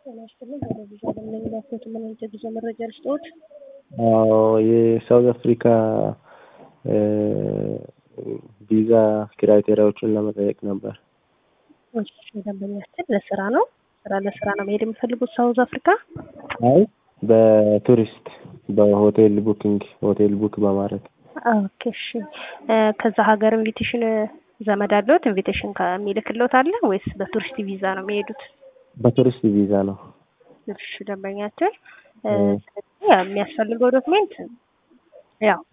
ጤና ይስጥልኝ። ቴሌቪዥን ለሚላኩት ምን አይነት የጉዞ መረጃ ልስጥዎት? አዎ የሳውዝ አፍሪካ ቪዛ ክራይቴሪያዎችን ለመጠየቅ ነበር። እሺ ደንበኛችን ለስራ ነው ስራ ለስራ ነው መሄድ የሚፈልጉት ሳውዝ አፍሪካ? አይ በቱሪስት በሆቴል ቡኪንግ ሆቴል ቡክ በማድረግ ኦኬ እሺ ከዛ ሀገር ኢንቪቴሽን ዘመድ አለዎት? ኢንቪቴሽን ከሚልክልዎት አለ ወይስ በቱሪስት ቪዛ ነው የሚሄዱት? በቱሪስት ቪዛ ነው። እሺ ደንበኛችን ስለዚህ የሚያስፈልገው ዶክሜንት ያው